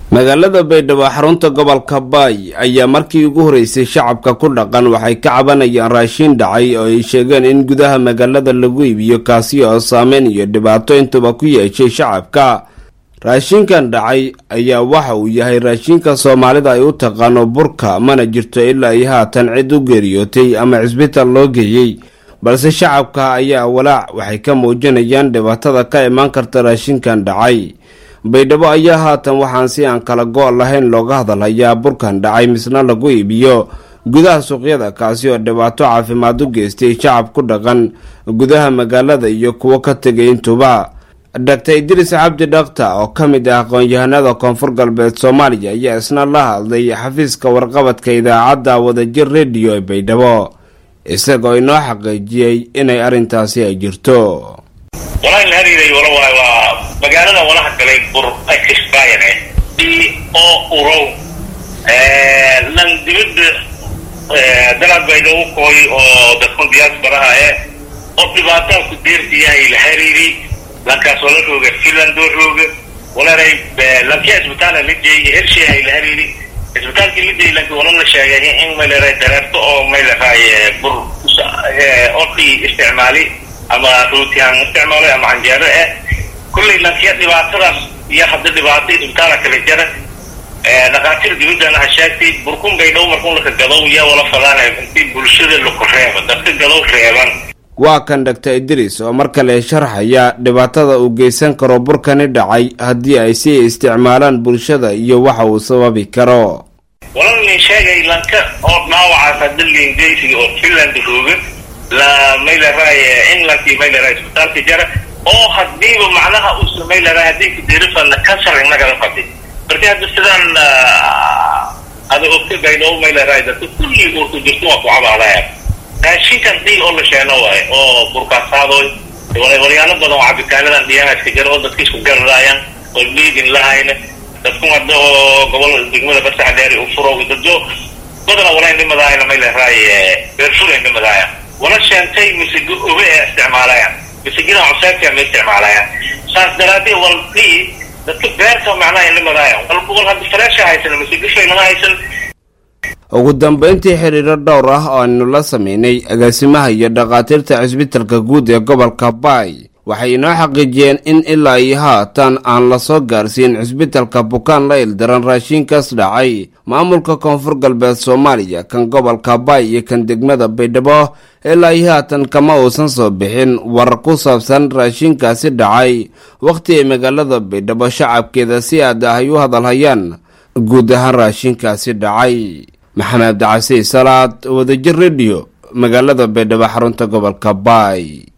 magaalada baydhabo xarunta gobolka baay ayaa markii ugu horeysay shacabka ku dhaqan waxay ka cabanayaan raashiin dhacay oo ay sheegeen in gudaha magaalada lagu iibiyo kaasi oo saameyn iyo dhibaato intuba ku yeeshay shacabka raashinkan dhacay ayaa waxa uu yahay raashinka soomaalida ay u taqaano burka mana jirto ilaa ay haatan cid u geeriyootay ama cisbitaal loo geeyey balse shacabka ayaa walaac waxay ka muujinayaan dhibaatada ka imaan karta raashinkan dhacay baydhabo ayaa haatan waxaan si aan kala go' lahayn looga hadalhayaa burkan dhacay misna lagu iibiyo gudaha suuqyada kaasi oo dhibaato caafimaad u geystay shacab ku dhaqan gudaha magaalada iyo kuwo ka tegay intuba doctor idriis cabdi dhakta oo ka mid ah aqoon-yahanada koonfur galbeed soomaaliya ayaa isna la hadlay xafiiska warqabadka idaacadda wadajir rediyo ee baydhabo isagoo inoo xaqiijiyey inay arrintaasi ay jirto walahi la hariiray wala waay waa magaalada walaha galay bur expired oo urow lan dibadda dalad baydhabo kooy oo dadkun diaasbaraha eh oo dhibaataan ku deertiyahay la hariiri lankaas wala rooga finland oo rooga walaray lankia isbitaala la jeeyay hersheehay la hariiri isbitaalkii la jeeyay lanki wala la sheegay in mayleray dareerto oo mayleray bur orkii isticmaali ama ruutihaan isticmaalay ama canjeero eh kullay lankiya dhibaatadaas iyo hadda dhibaato isbitaala kala jara dhakhaatiir dibaddana ha sheegtay burkun baydhow markun laka gadow yaa wala fadaanay intii bulshada laku reeba dadka gadow reeban waa kan doctor idriis oo mar kale sharxaya dhibaatada uu geysan karo burkani dhacay haddii ay sii isticmaalaan bulshada iyo waxa uu sababi karo wala nin sheegay lanka oo dhaawacaas hadda liingeysiga oo finland rooga la mayleray englandkii mayleray isbitaalka jara oo hadiiba macnaha uusa mayleray haddii kudirifana kansar inagala fadi marka hadda sidaan ada ogta baydhabo mayleray dadka kulli urku jirto waa ku cabaadaya raashinkan dii oo la sheeno waayo oo burkaasaadoy walyaalo badan oo cabitaanadan dhiyaanaska jara oo dadka isku gararaayaan oo liidin lahayna dadku hadda oo gobol degmada basax dheer u furo dadyo badana wala indhimadaayana mayleray beerfura indhimadaaya wala sheentay misigo obe ee isticmaalayaan misigida cuseebka ma isticmaalayaan saas daraadee walbii dadka beerta macnaha indhimadaayaan walba wal hadda faleesha haysan misigo shaylama haysan ugu dambeyntii xiriiro dhowr ah oo aynu la sameynay agaasimaha iyo dhakhaatiirta cisbitalka guud ee gobolka baay waxay inoo xaqiijiyeen in ilaa iyo haatan aan la soo gaarsiin cisbitalka bukaan la ildaran raashiinkaas dhacay maamulka koonfur galbeed soomaaliya kan gobolka baay iyo kan degmada baydhabo ilaa iyo haatan kama uusan soo bixin warar ku saabsan raashiinkaasi dhacay wakhti ay magaalada baydhabo shacabkeeda si aad ah ay u hadalhayaan guud ahaan raashiinkaasi dhacay maxamed cabdicasiis salaad wadajir rediyo magaalada baydhabo xarunta gobolka baay